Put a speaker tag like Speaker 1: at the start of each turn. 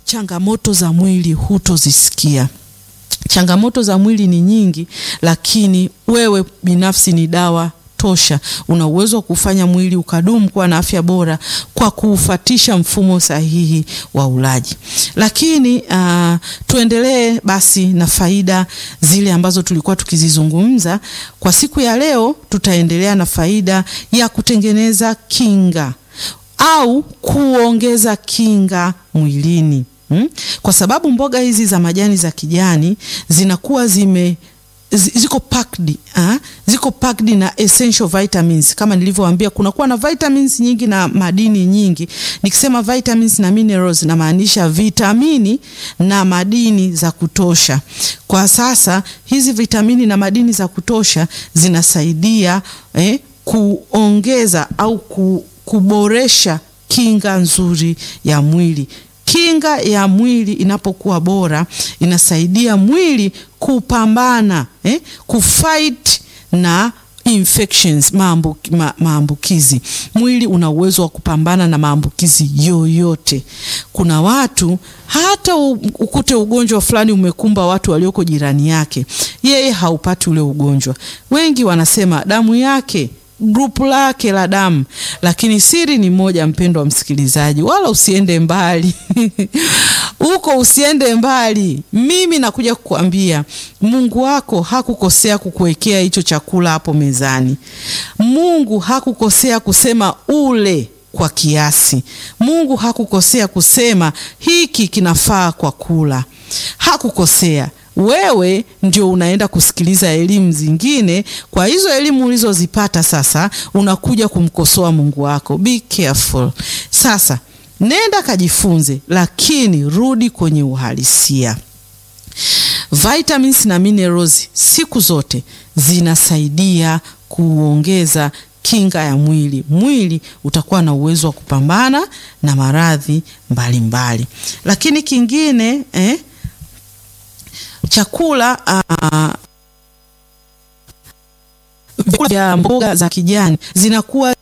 Speaker 1: changamoto za mwili hutozisikia. Changamoto za mwili ni nyingi, lakini wewe binafsi ni dawa tosha. Una uwezo wa kufanya mwili ukadumu kuwa na afya bora kwa kuufatisha mfumo sahihi wa ulaji. Lakini uh, tuendelee basi na faida zile ambazo tulikuwa tukizizungumza kwa siku ya leo. Tutaendelea na faida ya kutengeneza kinga au kuongeza kinga mwilini. Hmm? Kwa sababu mboga hizi za majani za kijani zinakuwa zime ziko packed, ha? Ziko packed na essential vitamins kama nilivyowaambia, kunakuwa na vitamins nyingi na madini nyingi. Nikisema vitamins na minerals namaanisha vitamini na madini za kutosha. Kwa sasa hizi vitamini na madini za kutosha zinasaidia eh, kuongeza au ku, kuboresha kinga nzuri ya mwili. Kinga ya mwili inapokuwa bora inasaidia mwili kupambana eh, kufight na infections maambukizi. Mwili una uwezo wa kupambana na maambukizi yoyote. Kuna watu hata ukute ugonjwa fulani umekumba watu walioko jirani yake, yeye haupati ule ugonjwa. Wengi wanasema damu yake grupu lake la damu, lakini siri ni moja, mpendo wa msikilizaji, wala usiende mbali huko usiende mbali. Mimi nakuja kukuambia Mungu wako hakukosea kukuwekea hicho chakula hapo mezani. Mungu hakukosea kusema ule kwa kiasi. Mungu hakukosea kusema hiki kinafaa kwa kula, hakukosea. Wewe ndio unaenda kusikiliza elimu zingine. Kwa hizo elimu ulizozipata sasa, unakuja kumkosoa Mungu wako. Be careful. Sasa nenda kajifunze, lakini rudi kwenye uhalisia. Vitamins na minerals siku zote zinasaidia kuongeza kinga ya mwili. Mwili utakuwa na uwezo wa kupambana na maradhi mbalimbali. Lakini kingine eh, chakula uh, vyakula vya mboga za kijani zinakuwa